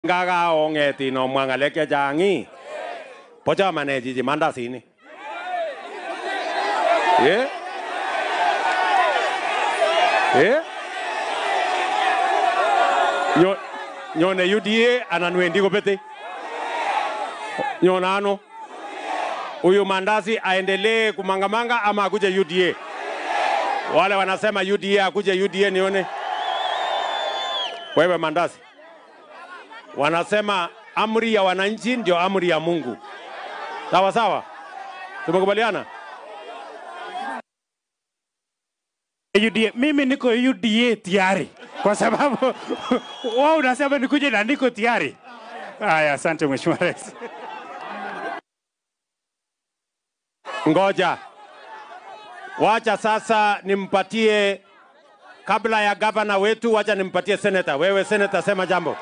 ngaga ongeti no mwangalek chechang ii pochomane chichi mandasini eh eh Nyo, nyone UDA anan wendi kopete nyone ano huyu mandasi aendelee kumangamanga ama akuje UDA wale wanasema UDA akuje UDA nione wewe mandasi wanasema amri ya wananchi ndio amri ya Mungu. Sawa sawa, tumekubaliana. UDA. Mimi niko UDA tayari kwa sababu wao unasema nikuje na niko tayari. Haya, asante Mheshimiwa Rais. Ngoja wacha sasa nimpatie, kabla ya gavana wetu, wacha nimpatie seneta. Wewe seneta, sema jambo.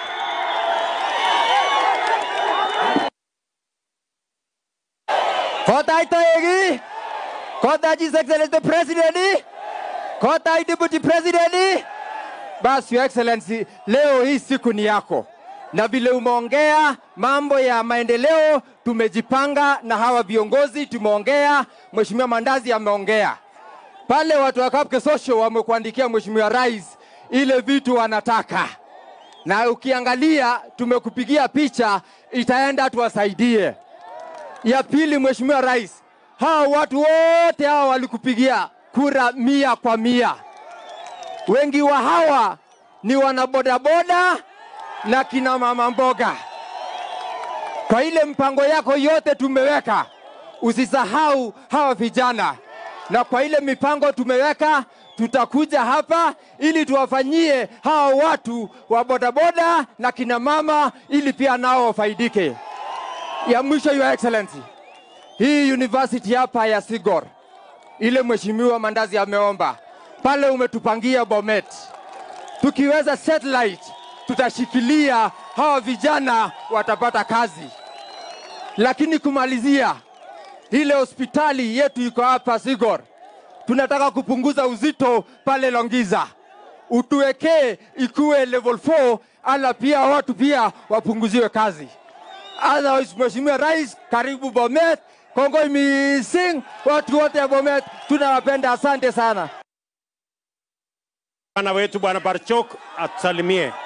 Kotaitoegi, Kota His Excellency the President, Kota Deputy President. Basi Your Excellency, leo hii siku ni yako, na vile umeongea mambo ya maendeleo, tumejipanga na hawa viongozi, tumeongea. Mheshimiwa Mandazi ameongea pale, watu wa Kapke Social wamekuandikia Mheshimiwa Rais ile vitu wanataka, na ukiangalia tumekupigia picha, itaenda tuwasaidie. Ya pili, Mheshimiwa Rais, hawa watu wote hawa walikupigia kura mia kwa mia. Wengi wa hawa ni wanabodaboda na kina mama mboga. Kwa ile mpango yako yote tumeweka, usisahau hawa vijana, na kwa ile mipango tumeweka, tutakuja hapa ili tuwafanyie hawa watu wa bodaboda na kina mama, ili pia nao wafaidike. Ya mwisho, Your Excellency, hii university hapa ya Sigor, ile mheshimiwa Mandazi ameomba pale, umetupangia Bomet, tukiweza satellite tutashikilia hawa vijana watapata kazi. Lakini kumalizia, ile hospitali yetu iko hapa Sigor, tunataka kupunguza uzito pale Longiza, utuwekee ikuwe level 4, ala pia watu pia wapunguziwe kazi. Otherwise, Mheshimiwa Rais, karibu Bomet. Kongoi mising watu wote ya Bomet, tunawapenda. Asante sana. Bwana wetu Bwana Barchok atusalimie.